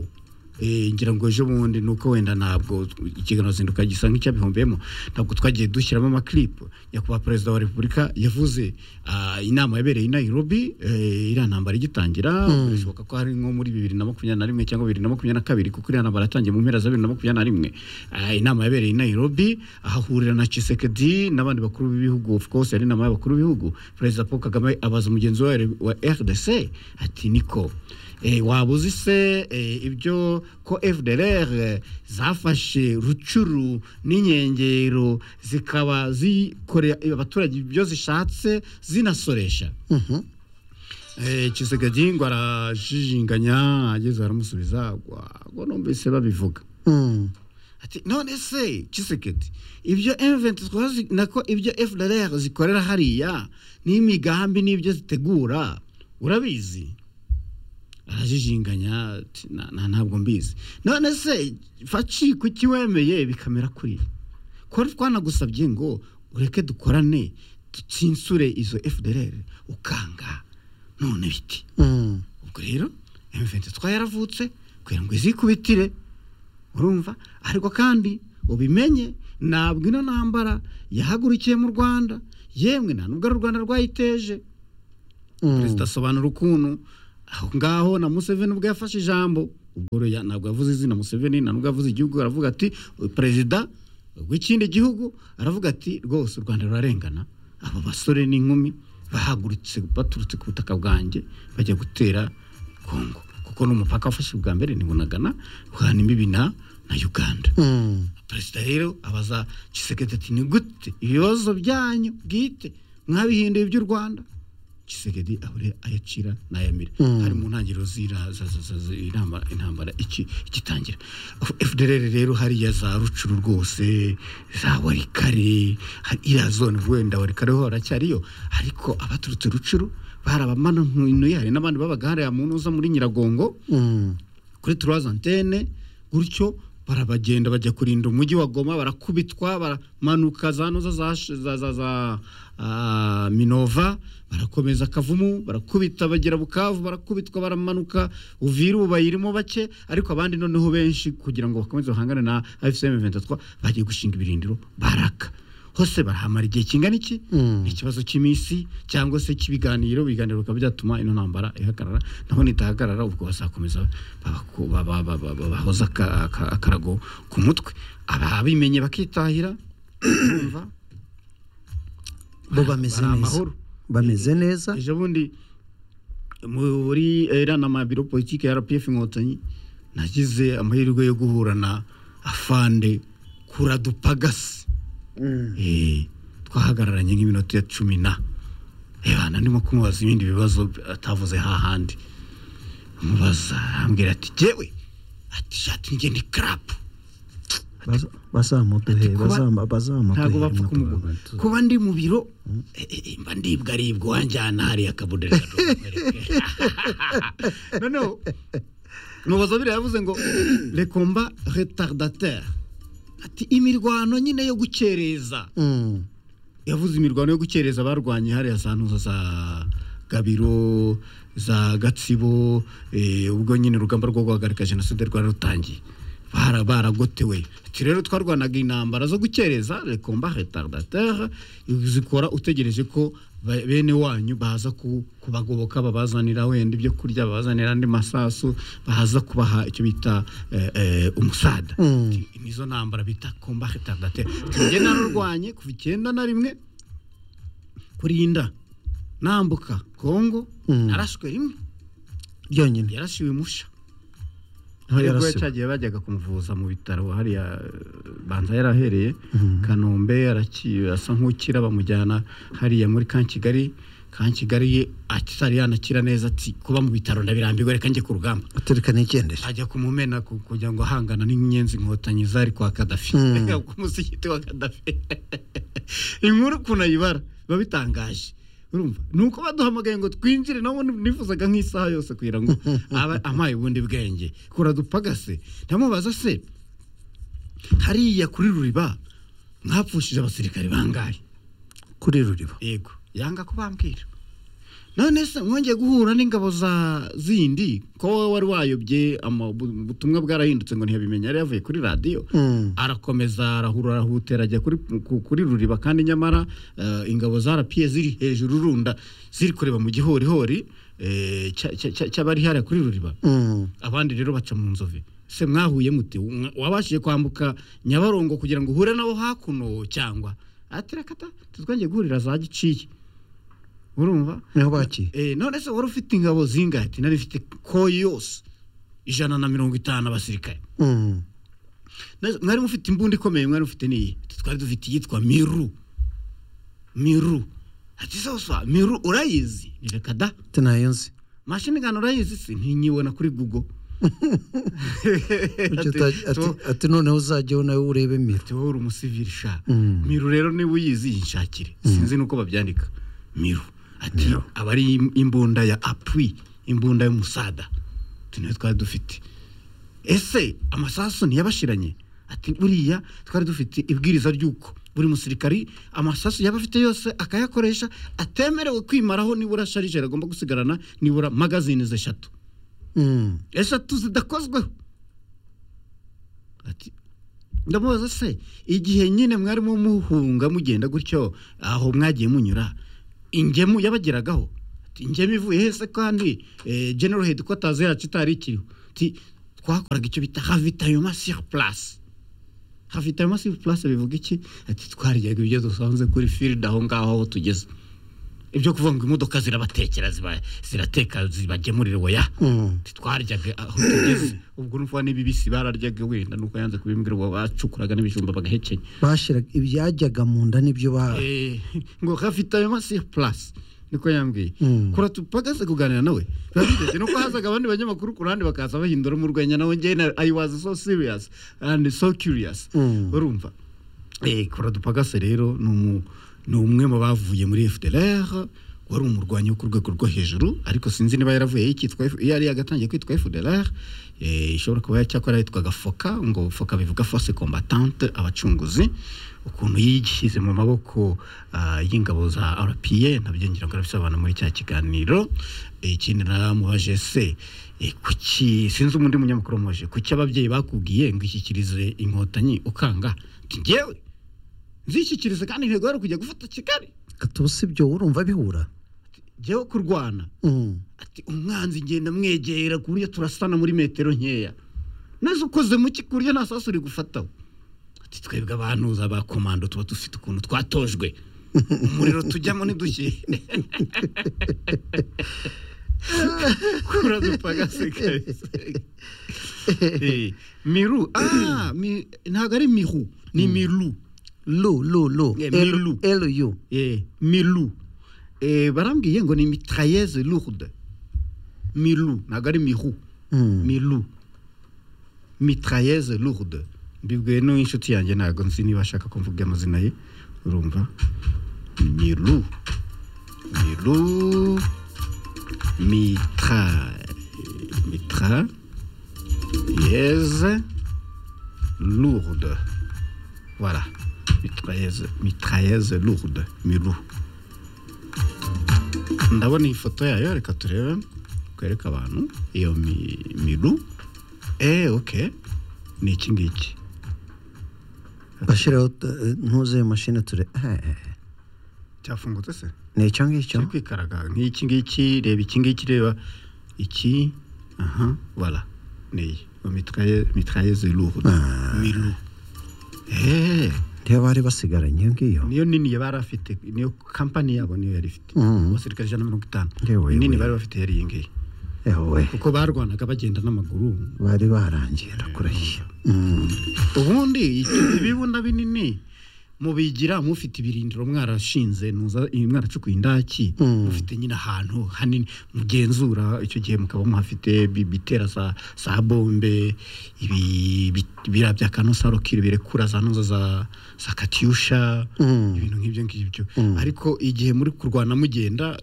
Eh, ngira ngo ejo bundi nuko wenda ntabwo ikiganiro zinduka gisa nk'icyabihombeyemo ntabwo twagiye dushyiramo amaklipu nyakubahwa perezida wa repubulika yavuze ah, inama yabereye i nairobi eh, iriya ntambara igitangira birashoboka ko hari nko muri bibiri na makumyabiri na rimwe cyangwa bibiri na makumyabiri na kabiri kuko iriya ntambara yatangiye mu mpera za bibiri na makumyabiri na rimwe Ah, inama yabereye i nairobi ahahurira na chisekedi n'abandi bakuru b'ibihugu of course yari inama y'abakuru b'ibihugu perezida paul kagame abaza mugenzi we wa rdc ati niko eh, waba uzi se eh, ibyo ko fdr eh, zafashe rucuru n'inkengero zikaba zikorera abaturage ibyo zishatse zinasoresha Mhm. Eh, Chisekedi ngo arajijinganya ageze aramusubiza ngo numvise babivuga Mm. ati none se Chisekedi ibyo M23 zi- nako ibyo FDLR zikorera hariya n'imigambi n'ibyo zitegura urabizi arajijinganya ati "Na- na- ntabwo mbizi none se faci kuki wemeye bikamera kuri ibi? ko twanagusabye ngo ureke dukorane dutsinsure izo FDLR ukanga none biti Mm. ubwo rero M23 yaravutse kugira ngo izikubitire urumva ariko kandi ubimenye ntabwo ino ntambara yahagurukiye mu rwanda yemwe nta nubwo ari u rwanda rwayiteje perezida asobanura ukuntu aho ngaho na museveni ubwo yafashe ijambo ubwo rero ya- ntabwo yavuze izina museveni nta nubwo yavuze igihugu aravuga ati perezida w'ikindi gihugu aravuga ati rwose u rwanda rurarengana aba basore n'inkumi bahagurutse baturutse ku butaka bwanjye bajya gutera kongo kuko n'umupaka wafashe ubwa mbere ni bunagana uhana imbibi na na uganda perezida rero abaza kisekete ati ni gute ibibazo byanyu bwite mwabihinduye iby'u rwanda kisekedi ahore ayacira n'ayamira Mm. hari mu ntangiriro z'ira- za- za- za- inama- intambara iki- igitangira fdr rero hariya za rucuru rwose za warikare hari iriya zone wenda warikare ho haracyariyo ariko abaturutse rucuru bari abamanuye hari n'abandi babaga hariya mu ntuza muri nyiragongo kuri turaza antene gutyo barabagenda bajya kurinda umujyi wa goma barakubitwa baramanuka za noza za, sh- za, za, za ah, minova barakomeza kavumu barakubita bagera bukavu barakubitwa baramanuka uviru bayirimo bake ariko abandi noneho benshi kugira ngo bakomeze bahangane na fcm 23 bagiye gushinga ibirindiro baraka hose barahamara igihe kingana iki ni ikibazo cy'iminsi cyangwa se cy'ibiganiro ibiganiro bikaba byatuma ino ntambara ihagarara naho nitahagarara ubwo bazakomeza babaku- ba- ba- ba- ba- ba- bahoza aka- aka- akarago ku mutwe ababimenye bakitahira bumva bo bameze bari neza amahoro. bameze neza ejo bundi muri eranama biro politiki ya rpf inkotanyi nagize amahirwe yo guhura na afande kura dupagasi Eh, twahagararanye nk'iminota ya cumi na ebana ndimo kumubaza ibindi bibazo atavuze hahandi mubaza ambwira ati jyewe ati shati njye ni karapu bazamuduhe kuba- bazama- ntabwo bazamuduhe bapfa kumugura kuba ndi mu biro eh, eh, mba ndibwa aribwa wanjyana hariya akabuderi noneho mubaza biriya yavuze ngo rekomba retardateur ati imirwano nyine yo gukereza yavuze imirwano yo gukereza barwanye hariya za ntuza za gabiro za gatsibo eh, ubwo nyine urugamba rwo guhagarika jenoside rwari rutangiye bara baragotewe ati rero twarwanaga intambara zo gukereza rekomba retardateur zikora utegereje ko ba- bene wanyu baza ku- kubagoboka babazanira wenda ibyo kurya babazanira andi masasu baza kubaha icyo bita eh, eh, umusada Ati, nizo ntambara bita komba retardateur tujye narurwanye kuva icyenda na rimwe kurinda nambuka kongo narashwe rimwe byonyine yarashiwe musha Aho Ariko yarasiwe. cyagiye bajyaga kumuvuza mu bitaro hariya eh, banza yarahereye kanombe araki- asa nk'ukira bamujyana hariya muri kan kigali kan kigali atari yanakira neza ati kuba mu bitaro ndabirambiwe reka njye ku rugamba atereka n'igendere ajya kumumena ku- kugira ngo ahangana n'inyenzi inkotanyi zari kwa kadafi Mm. ku musigiti wa kadafi inkuru ukuntu ayibara biba bitangaje urumva ni uko baduhamagaye ngo twinjire nabo nifuzaga nk'isaha yose kugira ngo aba ampaye ubundi bwenge kura dupagase ndamubaza se hariya kuri ruriba mwapfushije abasirikare bangahe kuri ruriba yego yanga kubambwira none se mwongeye guhura n'ingabo za zindi ko wowe wari wayobye ama- bu- ubutumwa bwarahindutse ngo ntiyabimenye yari yavuye kuri radiyo arakomeza arahura arahutera ajya kuri, ku- kuri ruriba kandi nyamara eh, ingabo za rapiye ziri hejuru runda ziri kureba mu gihorihori eh, cya- cya- cya- cy'abari hariya kuri ruriba abandi rero baca mu nzove se mwahuye mute Mwa- wabashije kwambuka nyabarongo kugira ngo uhure nabo hakuno cyangwa ati reka ta tuzongeye guhurira za giciye urumva niho bakiye Eh, none se wari ufite ingabo zingahe ati nari mfite ko yose ijana na mirongo itanu abasirikare Mm. None se mwari mufite imbunda ikomeye mwari mufite n'iyi Ati, twari dufite iyitwa miru miru ati sosa miru urayizi Ni reka da tinayo nzi mashini gani urayizi se ntinyibona kuri google Ati- Ati, tu- ati- ati noneho uzajyaho nawe urebe miro wowe uri umusivili sha Mm. miru rero niba uyizi yishakire sinzi nuko babyandika miru ati aba ari im- imbunda ya apui imbunda y'umusada utu niyo twari dufite ese amasasu ntiyabashiranye ati buriya twari dufite ibwiriza ry'uko buri musirikari amasasu yaba afite yose akayakoresha atemerewe kwimaraho nibura sharije agomba gusigarana nibura magazine eshatu eshatu zidakozweho ati ndamubaza se igihe nyine mwarimo muhunga mugenda gutyo aho mwagiye munyura ingemu yabageragaho ati njyewe ivuye hese kandi eh, general headquarters yacu itari ikiriho Ati, twakoraga icyo bita ravitaillement sur place ravitaillement sur place bivuga iki ati twaryaga ibyo dusanze kuri field aho ngaho aho tugeze ibyo kuvuga ngo imodoka zirabatekera ziba- zirateka zibagemurira oya twaryaga aho tugeze ubwo n'uvuga n'ibibisi bararyaga wenda nuko yanze kubimbwira uwo bacukuraga n'ibijumba bagahekenya bashyiraga ibyajyaga mu nda nibyo ba Eh, ngo ravitaillement sur place niko yambwiye kura tupagaze kuganira nawe biba bigeze nuko hazaga abandi banyamakuru ku ruhande bakaza bahindura mu rwenya nawe njye na- i was so serious and so curious urumva eh kura dupagase rero ni umu- ni umwe mu bavuye muri FDLR wari umurwanyi wo ku rwego rwo hejuru ariko sinzi niba yaravuye yitwa F- yari yagatangiye kwitwa FDLR eh ishobora kuba cyakora yitwaga foka ngo foka bivuga force combattante abacunguzi ukuntu yishyize mu maboko ah, y'ingabo za RPA nabyo ngira ngo arabisobanura muri cya kiganiro Eh, ikindi naramubajije se eh, kuki sinzi undi munyamakuru wamubajije kuki ababyeyi bakubwiye ngo ishyikirize inkotanyi ukanga Ati, njyewe nzishyikirize kandi intego yari ukujya gufata kigali katubusi ibyo urumva bihura njyewe kurwana ati umwanzi ngenda mwegera ku buryo turasana muri metero nkeya neza ukoze muki ku buryo nta sasu uri gufataho ati twebwe abantuza ba komando tuba dufite ukuntu twatojwe umuriro tujyamo ntidushyire kura dupagasikari miru ah mi- ntabwo ari miru ni miru lu lu lu miru lu miru Eh, barambwiye ngo ni mitrayeze lourde miru ntabwo ari miru miru mitrayeze lourde mbibwiwe n'inshuti yanjye ntabwo nzi niba ashaka ko mvuga amazina ye urumva miru miru mitra mitra yeze lourde voilà mitrailleze mitrailleze lourde miru ndabona iyi foto yayo reka turebe kwereka abantu iyo mi- miru eh ok ni iki ngiki bashyiraho eh, ntuzuye mashini ture eh, eh, cyafungutse se ni icyo ngicyo kiri kwikaraga nk'iki ngiki reba iki ngiki reba iki aha voilà ni iyi mitraille- mitrailleze lourde miru eh niyo bari basigaranye iyo ngiyo niyo nini yari afite niyo kampani yabo niyo yari ifite Mm. abasirikare ijana na mirongo itanu Yewe, nini yewe. bari bafite yari iyi ngiyi yewe kuko barwanaga bagenda n'amaguru bari barangiye ndakurahiye Mm. ubundi icyo- ibibunda binini mubigira mufite ibirindiro mwarashinze nuza mwaracukuye indaki mufite nyine ahantu hanini mugenzura icyo gihe mukaba muhafite bi- bitera za za bombe ibi- bi- biriya bya kanosarokire birekura za noza za za katyusha ibintu nk'ibyo ngibyo ariko igihe muri kurwana mugenda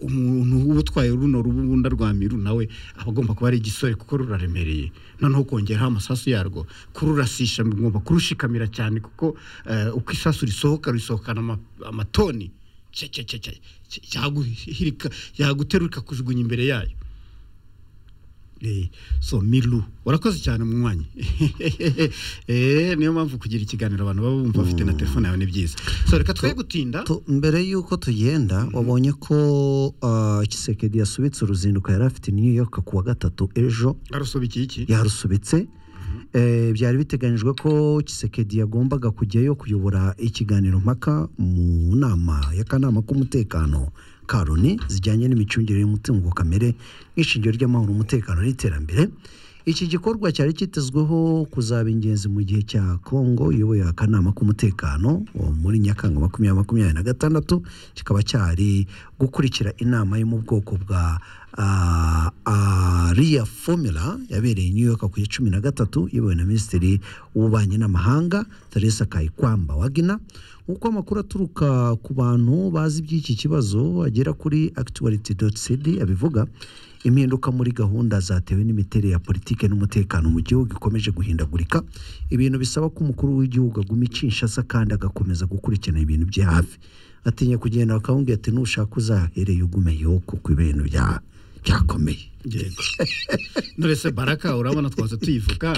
umuntu uba utwaye runo rubunda rwa miru nawe aba agomba kuba ari igisore kuko ruraremereye noneho kongeraho amasasu yarwo kururasisha mugomba kurushikamira cyane kuko eh, uko isasu risohoka risohokana ama- amatoni cya- cya- cya- cya- cya- cyaguhirika- yaguteruka kujugunya imbere yayo Eh, so miru warakoze cyane munywanyi Eh, niyo mpamvu kugira ikiganiro abantu baba bumva bafite na telefone yawe ni byiza so reka twe gutinda Tu- mbere y'uko tugenda wabonye ko ah, kisekedi yasubitse uruzinduko yari afite i new york ku wa gatatu ejo arusobikiye iki yarusubitse Eh, byari biteganyijwe ko kisekedi yagombaga kujyayo kuyobora ikiganiro mpaka mu nama y'akanama k'umutekano ka loni zijyanye n'imicungire y'umutungo kamere nk'ishingiro ry'amahoro umutekano n'iterambere iki gikorwa cyari cyitezweho kuzaba ingenzi mu gihe cya kongo iyoboye akanama k'umutekano wo muri nyakanga makumyabiri makumyabiri na gatandatu kikaba cyari gukurikira inama yo mu bwoko bwa ah, ariya formula yabereye i new york ku ya cumi na gatatu iyobowe na minisitiri w'ububanyi n'amahanga teresa kayikwamba wagina nk'uko amakuru aturuka ku bantu bazi iby'iki kibazo agera kuri actuality cd abivuga impinduka muri gahunda zatewe n'imiterere ya politiki n'umutekano mu gihugu ikomeje guhindagurika ibintu bisaba ko umukuru w'igihugu aguma ikinshasa kandi agakomeza gukurikirana ibintu bye hafi atinya kugenda bakawumbwira ati nushaka uzahereye ugumeyeho kuko ibintu bya- byakomeye Yego. none se baraka urabona twaza tuyivuga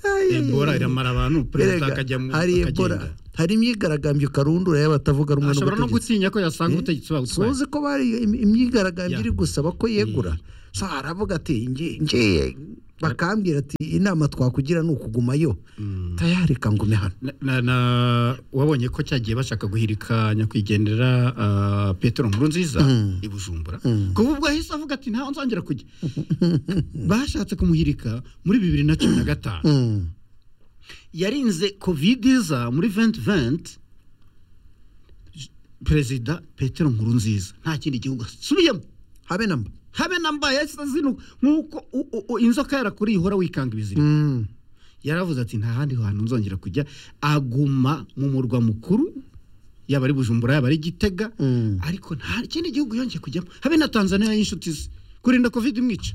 Ai, ai, ebola ai. iramara abantu perezida Erega, akajya mu hari ebola akagenda hari imyigaragambyo karundura y'abatavuga rumwe ashobora no n'ubutegetsi gutinya ko yasanga ubutegetsi babutwaye tuzi ko bari im- imyigaragambyo iri gusaba ko yegura so aravuga ati ngiye ngiye bakambwira ati inama twakugira ni ukugumayo tayareka ngume hano na, na wabonye ko cyagiye bashaka guhirika nyakwigendera uh, petero nkuru nziza Mm. i bujumbura Mm. kuba ubwo ahise avuga ati ntaho nzongera kujya bashatse kumuhirika muri bibiri na cumi na gatanu Mm. yarinze covid iza muri 2020 perezida petero nkuru nziza nta kindi gihugu asubiyemo habe na mba habe na mba yahise azinuk- nk'uko u- u- u- inzoka yarakuriye ihora wikanga ibiziriko Mm. yaravuze ati nta handi hantu nzongera kujya aguma mu murwa mukuru yaba ari bujumbura yaba ari gitega Mm. ariko nta kindi gihugu yongeye kujyamo habe na tanzania y'inshuti ze kurinda covid imwica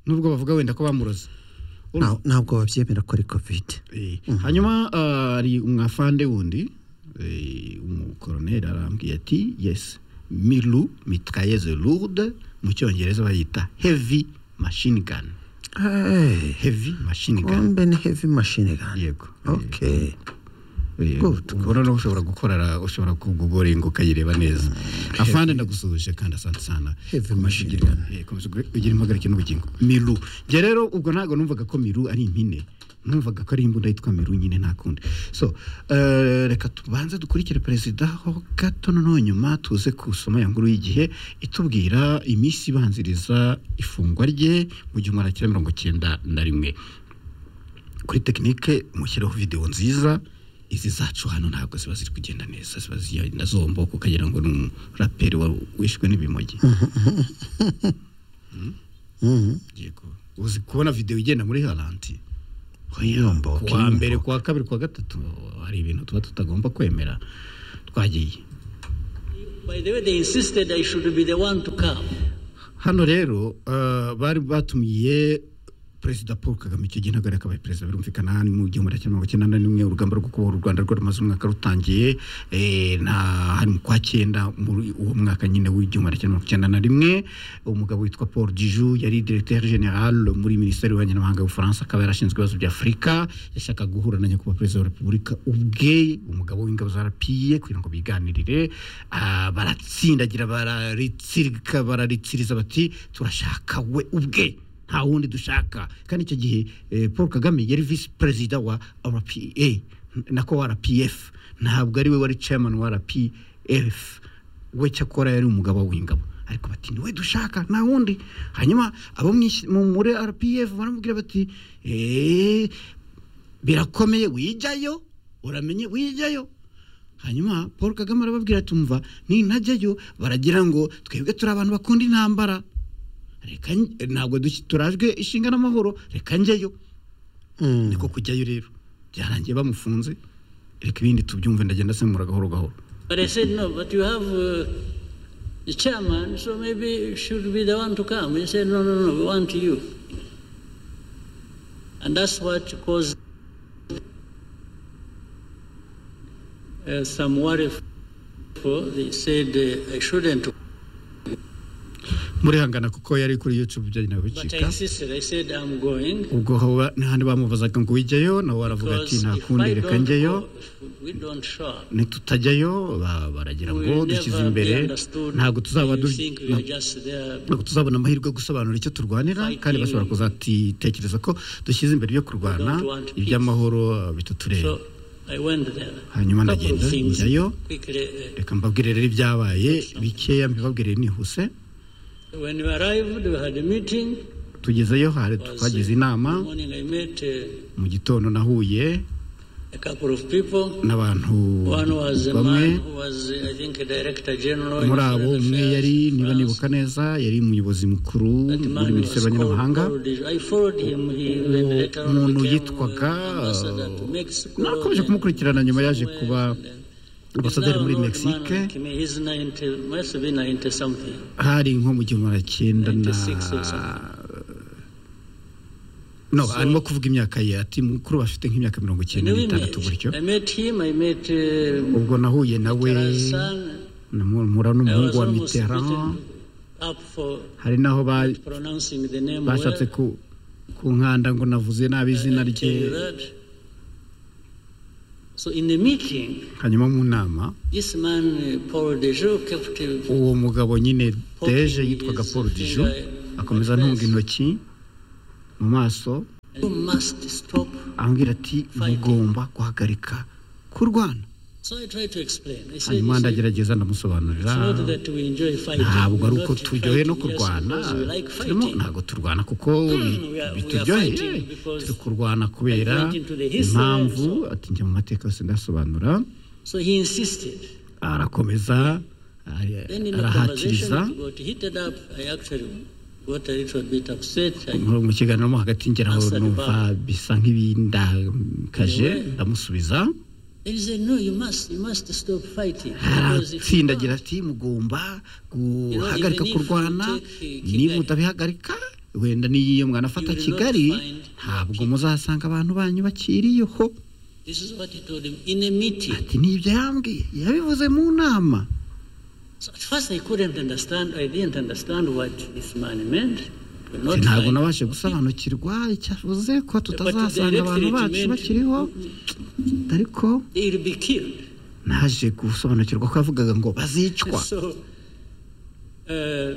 nubwo bavuga wenda ko bamuroze Nta- ntabwo babyemera ko ari kovide Eh, hanyuma ah, hari umwafande wundi eh, umukoroneri arambwiye ati yes milu mitrayeuse lourde mu cyongereza bayita heavy machine gun Hey, heavy machine gun kombe ni heavy machine gun yego okay Good, ubona no ushobora gukorera ushobora kugugoringa ukayireba neza afande ndagusuhuje kandi asante sana heavy machine gun Eh, komeza ugu- ugire impagarike n'ubugingo miru njye rero ubwo ntabwo numvaga ko miru ari impine numvaga ko ari imbunda yitwa miru nyine nta kundi so eh, reka tubanze dukurikire perezida ho gato noneho nyuma tuze kusoma ya nkuru y'igihe itubwira iminsi ibanziriza ifungwa rye mu gihumbi magana cyenda mirongo cyenda na rimwe kuri tekinike mushyireho videwo nziza izi zacu hano ntabwo ziba ziri kugenda neza ziba zigenda zombo ukagira ngo ni umuraperi wa- wishwe n'ibimogi Mhm. yego uzi kubona videwo igenda muri haranti Yombo, kuwa kilimo. mbere kuwa kabiri kuwa gatatu hari ibintu tuba tutagomba kwemera twagiye By the way, they insisted I should be the one to come. hano rero eh, bari batumiye perezida paul kagame icyo gihe ntabwo yari akabaye perezida birumvikana hano mu gihumbi kimwe magana cyenda na rimwe urugamba rwo kubohora u rwanda rwo rumaze umwaka rutangiye eh, na hari mu kwa cyenda muri uwo mwaka nyine w'igihumbi kimwe magana cyenda na rimwe umugabo witwa paul diju yari directeur general muri minisiteri y'ububanyi n'amahanga y'ubufaransa akaba yarashinzwe ibibazo bya afurika yashakaga guhura na nyakubahwa perezida wa repubulika ubwe umugabo w'ingabo za rapiye kugira ngo biganirire ah, baratsindagira bararitsirika bararitsiriza bati turashaka we ubwe nta wundi dushaka kandi icyo gihe eh, paul kagame yari visi perezida wa rpa nako wa rpf ntabwo ari we wari chairman wa rpf we cyakora yari umugabo w'ingabo ariko bati ni we dushaka nta wundi hanyuma abo mw'isi- mu- muri rpf baramubwira bati "Eh, birakomeye wijyayo uramenye wijyayo hanyuma paul kagame arababwira ati umva nintajyayo baragira ngo twebwe turi abantu bakunda intambara reka nj- ntabwo dush- turajwe ishinga n'amahoro reka njyeyo Mm. niko kujyayo rero byarangiye bamufunze reka ibindi tubyumve ndagenda semura gahoro gahoro But I said, no, but you have uh, the chairman, so maybe you should be the one to come. He said, no, no, no, we want you. And that's what caused uh, some worry. For they said uh, I shouldn't, murihangana kuko yari kuri youtube byagenewe but I bicika insisted. I said I'm going ubwo ho ba- n'ahandi bamubazaga ngo wijyayo nawe waravuga ati because nta if kundi I reka don't njyeyo go, if we don't show up, nitutajyayo ba- baragira we ngo will dushyize never be imbere understood. ntabwo tuzaba You du- think we are just there ntabwo tuzabona amahirwe yo gusobanura icyo turwanira kandi bashobora kuzatitekereza ko dushyize imbere ibyo kurwana iby'amahoro eh, bitutureba So I went there. hanyuma Couple of ndagenda things njyayo Quickly, reka mbabwire rero ibyabaye bikeya mbibabwire nihuse uh, when we arrived, we had a meeting. tugezeyo hari It was, uh, twagize in the inama morning I met uh, mu gitondo nahuye a couple of people. n'abantu One was a bamwe man who was, uh, I think, a director general. in muri abo foreign umwe affairs. yari niba nibuka neza yari umuyobozi mukuru That muri man was minisiteri called y'abanyamahanga Paul Dij- I followed him. He then later on umuntu became, yitwaga uh, ambassador to Mexico. nakomeje then kumukurikirana nyuma yaje kuba ambasaderi muri now an old mexique man, Kimi, He's 90, must be 90 something. hari nko mu gihumbi magana cyenda na 96 or something. no arimo kuvuga imyaka ye ati mukuru bafite nk'imyaka mirongo icyenda Anyway, n'itandatu gutyo I met him, I met uh, ubwo nahuye nawe Mitterrand's son. mura I n'umuhungu was wa almost mitterrand beaten up for hari n'aho ba- pronouncing the name well. bashatse ku ku nkanda ngo navuze nabi izina I tell you rye that. So in the meeting, hanyuma mu nama this man, uh, Paul Dejou, kept uh, uwo mugabo nyine deje yitwaga paul dijo akomeza antunga intoki mu maso you must stop. ambwira ati mugomba guhagarika kurwana So I tried to explain. I said, hanyuma "You see, ndagerageza it's ndamusobanurira not that we enjoy fighting. ntabwo ari We uko don't turyohe no fight, yes, kurwana because we like turimo fighting. ntabwo turwana kuko bi- we are- we are bituryoheye fighting because turi kurwana kubera I went into the history impamvu ati njya mu mateka yose ndasobanura So he insisted. arakomeza ari- Then in the arahatiriza conversation, it got heated up. I actually got a little bit upset. I Mu- mu kiganiro mo hagati ngeraho Answered numva bisa nk'ibindakaje In a way. ndamusubiza Then he said, no, you must, you must stop fighting. Because if you aratsindagira ati mugomba guhagarika even if kurwana you take, uh, niba mutabihagarika wenda n'iyo mwanafata You will not kigali find ntabwo muzasanga abantu banyu bakiriyeho This is what he told him in a meeting. ati ni ibyo yambwiye yabivuze mu nama So at first I couldn't understand. I didn't understand what this man meant. We're Ati, not ntabwo fighting. nabashe gusobanukirwa icyo avuze ko tutazasanga directly abantu it bacu meant- bakiriho ariko They will be killed. naje gusobanukirwa ko yavugaga ngo bazicwa So, uh,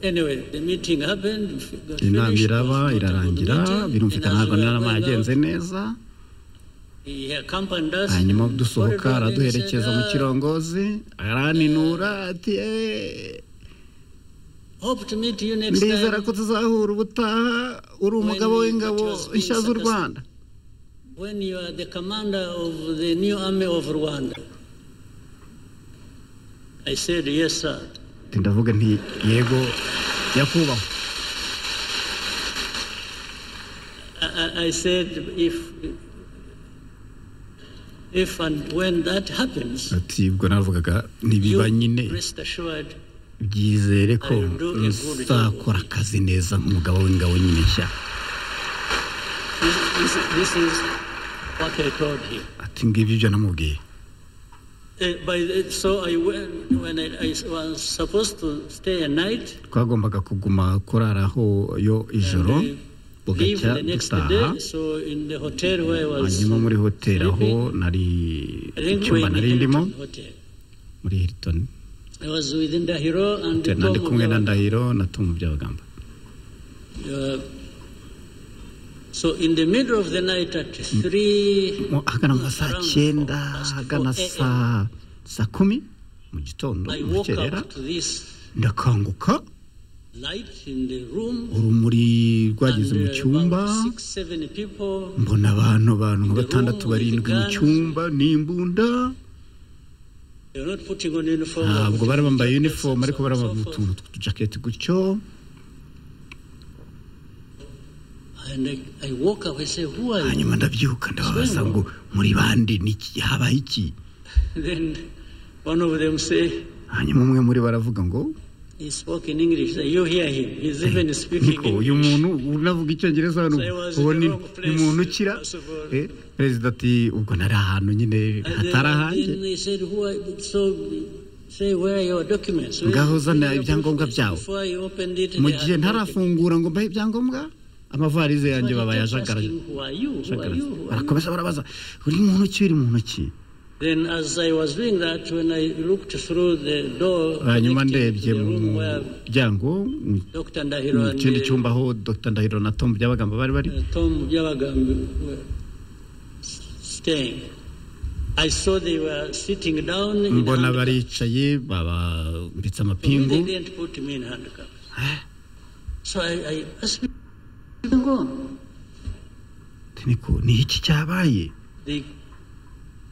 anyway, the meeting happened. got inama finished, iraba was not a good irarangira meeting, birumvikana and as ntabwo we were n'inama going yagenze out, neza he accompanied us hanyuma in the dusohoka corridor and he araduherekeza said, mu "Ah, kirongozi araninura ati "Eh, hope to meet you next ndizera time ko tuzahura ubutaha uri umugabo w'ingabo nshya z'u rwanda when you are the commander of the new army of Rwanda." I said, "Yes, sir." Ati, ndavuga nti yego nyakubahwa I, I- I said, "If if and when that happens, ati ubwo navugaga ntibiba nyine rest assured." byizere ko nzakora akazi neza nk'umugabo w'ingabo nyine nshya This, this, this is what I told him. ati ngibyo ibyo namubwiye Uh, by the, so I went, when I, I was supposed to stay a night, twagombaga kuguma kuraraho yo ijoro leave bugacya the next dutaha day. So in the hotel where I was, hanyuma muri hoteli aho nari I think we icyumba in the nari ndimo Hilton hotel. muri hilton I was with Ndahiro and hotel nari kumwe na Tom. ndahiro na tomu byabagamba Uh, so in the middle of the night at three, Mu- ahagana mu ma saa cyenda ahagana saa saa kumi mu gitondo I mu woke rukerera up to this ndakanguka light in the room. urumuri rwageze mu uh, cyumba about six, seven people. mbona abantu abantu nka batandatu barindwi mu cyumba n'imbunda They're not putting on uniform. ntabwo bari bambaye uniform ariko bari bambaye utuntu tw'utujaketi gutyo And I, I woke up, I say, who are you? hanyuma ndabyuka ndababaza ngo muri bande niki habaye iki Then one of them say, hanyuma umwe muri bo aravuga ngo he spoke in English. Say, you hear him. He's even speaking niko uyu English. muntu unavuga icyongereza hano So I was in uwo ni the wrong place, ni muntu ukira first of all. Eh, perezida ati ubwo nari ahantu nyine And then, hatari ahanjye then they said, who are you? So say, where are your documents? Where- ngaho where zana are your ibyangombwa documents? byawe Before I opened it, mu they gihe had documents. ntarafungura ngo mbahe ibyangombwa amavarize But yanjye he baba kept yajagaraje asking, Who are you? Who are you? Who are you? barakomeza barabaza uri muntu ki uri muntu ki Then as I was doing that, when I looked through the door, hanyuma connecting ndebye to the mu room where muryango mu Dr. Ndahiro mu and kindi uh, cyumba aho dr ndahiro na tom byabagamba bari bari Tom Byabagamba were staying. I saw they were sitting down in mbona handcuffs. baricaye babambitse For me, They amapingu didn't put me in handcuffs. So I, I asked them, "What's going on?" Ati, niko ni iki cyabaye They,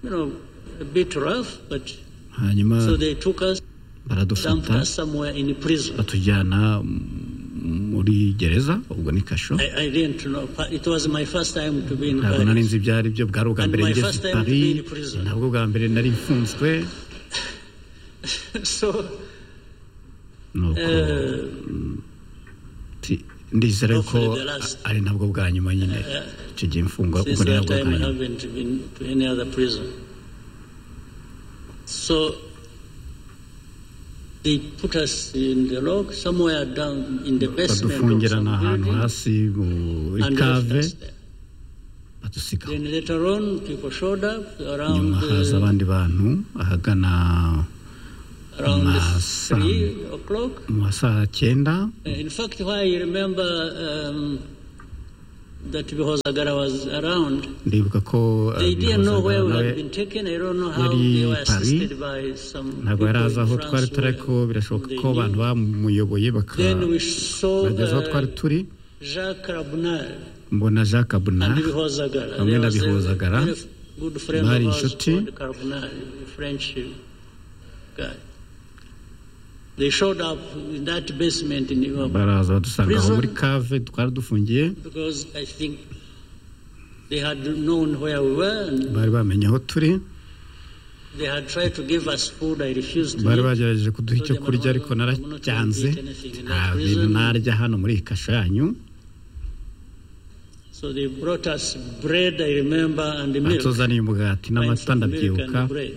you know, a bit rough, but hanyuma so they took us, dumped baradufata us somewhere in prison. batujyana m- muri gereza ubwo ni kasho I, I didn't know. It was my first time to be in ntabwo nari Paris. nzi ibyo ari byo bwari ubwa And mbere my ngeze first i time to be paris in prison. ntabwo bwa mbere nari mfunzwe so nuko uh, ti- ndizera ko Hopefully the last. ari nabwo bwa nyuma nyine icyo gihe mfungwa Since kuko ni that nabwo time, bwa I nyuma haven't been to any other prison. So they put us in the log somewhere down in the basement of badufungirana some ahantu building hasi muri and left kave us there. badusiga Then later on, people showed up around nyuma haza uh, abandi bantu ahagana around Masaa- three o'clock. mu ma saa cyenda Uh, In fact, why I remember um, that Bihozagara was around, ndibuka ko uh, they didn't know where Bihozagara we nawe had been taken. I don't know how yari they were Paris. assisted by some ntabwo people yari azi aho in twari France. turi who- ariko birashoboka ko abantu bamuyoboye Then we bakabageza saw aho twari the turi Jacques Rabunal mbona jacques kabuna and Bihozagara. hamwe There na was a bihozagara very f- good friend bari of ours inshuti. called Carbonari, a French uh, guy. They showed up in that basement in Iwawa baraza badusanga aho muri kave twari dufungiye because I think they had known where we were and bari bamenye aho turi they had tried to give us food. I refused to bari eat. bagerageje kuduha icyo kurya ariko naracyanze nta bintu narya hano muri iyi kasho yanyu So they brought us bread, I remember, and milk. batuzaniye umugati Pints n'amata of milk ndabyibuka and bread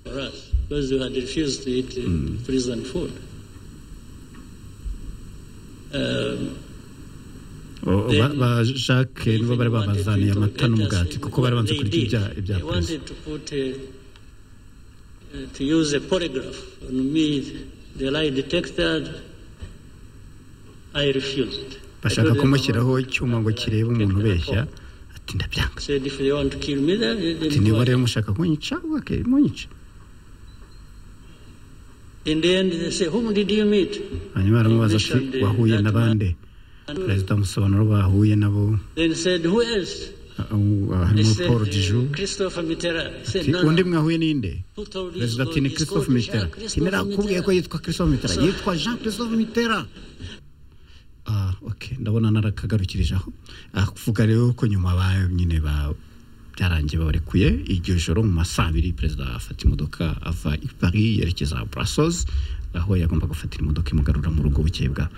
for us because we had refused to eat uh, prison food. Um, O- ba- ba jacques nibo bari babazaniye amata n'umugati kuko bari banze kurya ibya- ibya they perezida wanted to put a, uh, to use a polygraph on me, the lie detected. I refused. I bashaka told them, kumushyiraho icyuma ngo kirebe umuntu ubeshya ati ndabyanga said if they want to kill me, then they- ati they niba want rero mushaka kunyica ubake munyica In the end, they say, whom did you meet? hanyuma baramubaza ati mentioned, uh, wahuye that na bande And perezida amusobanura bahuye nabo then said, who else? uh, uh, They harimo said, paul uh, diju Christopher Mitterrand. He said, ati no, undi no. mwahuye n'inde Who told you? perezida ati ni christophe mitera ati ntirakubwiye ko yitwa christophe mitera So- yitwa jean christophe mitera ah ok ndabona narakagarukireje aho avuga rero ko nyuma ba nyine ba byarangiye babarekuye iryo joro mu ma saa abiri perezida afata imodoka ava i paris yerekeza brussels aho yagomba gufatira imodoka imugarura mu rugo bukeye bwawe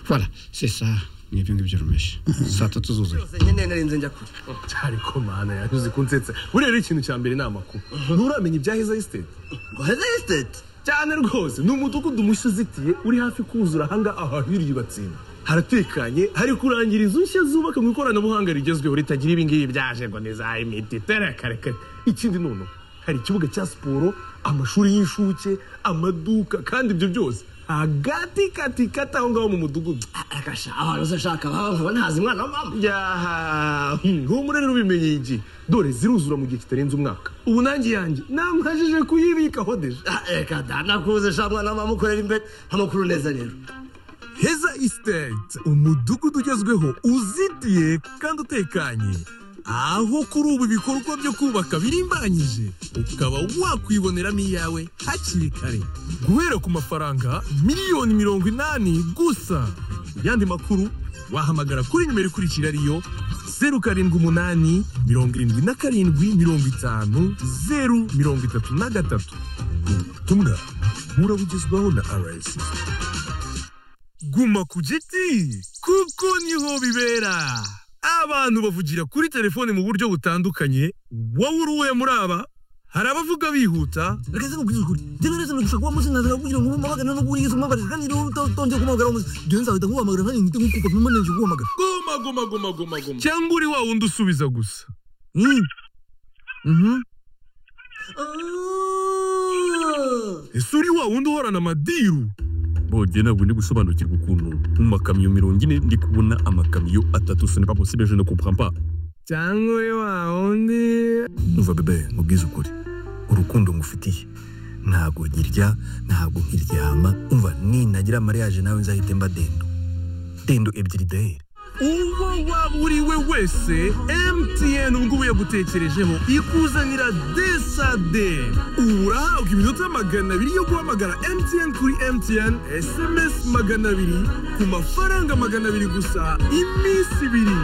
voilà c'est ça ni ibyo ngibyo rumeshe saa tatu zuzuye nyine narinze njya kure cyari ko mana yanyuze kunsetsa buriya rero ikintu cya mbere ni amakuru nturamenya ibya heza esiteti ngo heza esiteti cyane rwose ni umudugudu mushya uzitiye uri hafi kuzura ahangaha ahahiriye batsinda haratekanye hari kurangira inzu nshya zubaka mu ikoranabuhanga rigezweho ritagira ibingibi byaje ngo ni za imiti tere kare kare ikindi noneho hari ikibuga cya siporo amashuri y'incuke amaduka kandi ibyo byose hagati kati kati aho ngaho mu mudugudu agasha ahantu uzashaka ahantu ntazi umwana wa mama yaha humura rero ubimenye iki dore ziruzura mu gihe kitarenze umwaka ubu nanjye yanjye namajije kuyibika hodeje reka da nakuze sha mwana wa mama ukorera imbere amakuru neza rero heza esiteti umudugudu ugezweho uzitiye kandi utekanye aho kuri ubu ibikorwa byo kubaka birimbanyije ukaba wakwiboneramo iyawe hakiri kare guhera ku mafaranga miliyoni mirongo inani gusa yandi makuru wahamagara kuri nimero ikurikira ariyo zeru karindwi umunani mirongo irindwi na karindwi mirongo itanu zeru mirongo itatu na gatatu ubutumwa burabugezwaho na rss guma ku giti kuko niho bibera abantu bavugira kuri telefone mu buryo butandukanye wowe uri uwe muri aba hari abavuga bihuta reka se nkubwire ukuri njyewe rero nushaka kuba muzi nkazira kugira ngo umubagane no kuri yesu umubabarize kandi rero utonze kumuhamagara umuzi njyewe nzahita nkuhamagara nanjye ngite nkukupa mpima nanjye kuguhamagara goma goma goma goma goma cyangwa uri wa wundi usubiza gusa ese uri wa wundi uhorana amadiru bongeye ntabwo ndi gusobanukirwa ukuntu mu makamyo mirongo ine ndi kubona amakamyo atatu sonera posibe je ne comprends pas cyangwa uri wa wundi umva bebe mubwize ukuri urukundo ngufitiye ntabwo nkirya ntabwo nkiryama umva ninagira mariage nawe nzahite mba dendo dendo ebyiri deye uwo waba uri we wese mtn ubungubu yagutekerejeho ikuzanira desade ubu urahabwa iminota magana abiri yo guhamagara mtn kuri mtn sms magana abiri ku mafaranga magana abiri gusa iminsi ibiri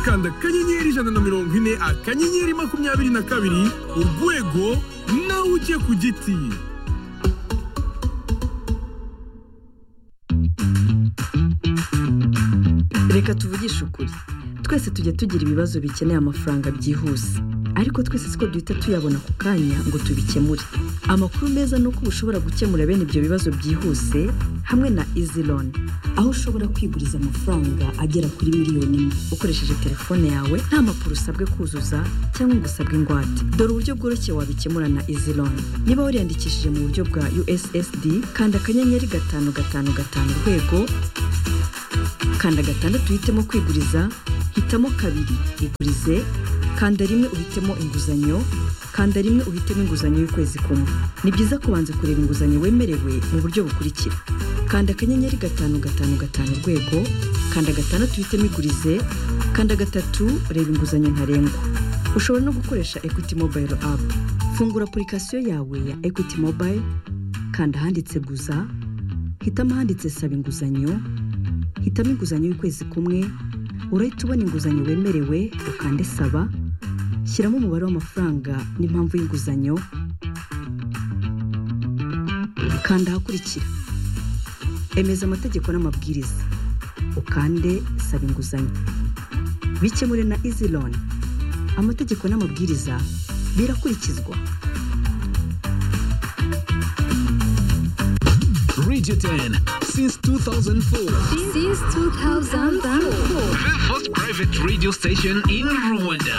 kanda akanyenyeri ijana na mirongo ine akanyenyeri makumyabiri na kabiri urwego nawe ujye ku giti reka tuvugishe ukuri twese tujya tugira ibibazo bikeneye amafaranga byihuse ariko twese siko duhita tuyabona ako kanya ngo tubikemure amakuru meza ni uko ushobora gukemura bene ibyo bibazo byihuse hamwe na izi loni aho ushobora kwiguriza amafaranga agera kuri miliyoni imwe ukoresheje telefone yawe nta mpapuro usabwe kuzuza cyangwa ngo usabwe ingwate dore uburyo bworoshye wabikemura na izi loni niba wariyandikishije mu buryo bwa ussd kanda akanyenyeri gatanu gatanu gatanu urwego kanda gatandatu uhitemo kwiguriza hitamo kabiri igurize kanda rimwe uhitemo inguzanyo kanda rimwe uhitemo inguzanyo y'ukwezi kumwe ni byiza kubanza kureba inguzanyo wemerewe mu buryo bukurikira kanda akanyenyeri gatanu gatanu gatanu urwego kanda gatandatu uhitemo igurize kanda gatatu reba inguzanyo ntarengwa ushobora no gukoresha equity mobile app fungura apurikasiyo yawe ya equity mobile kanda ahanditse guza hitamo ahanditse saba inguzanyo hitamo inguzanyo y'ukwezi kumwe urahita ubona inguzanyo wemerewe ukande saba shyiramo umubare w'amafaranga n'impamvu y'inguzanyo kanda ahakurikira emeza amategeko n'amabwiriza ukande saba inguzanyo bikemure na izi loni amategeko n'amabwiriza birakurikizwa Radio 10 since 2004. Since 2004. The first private radio station in Rwanda.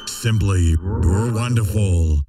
Simply, you're wonderful.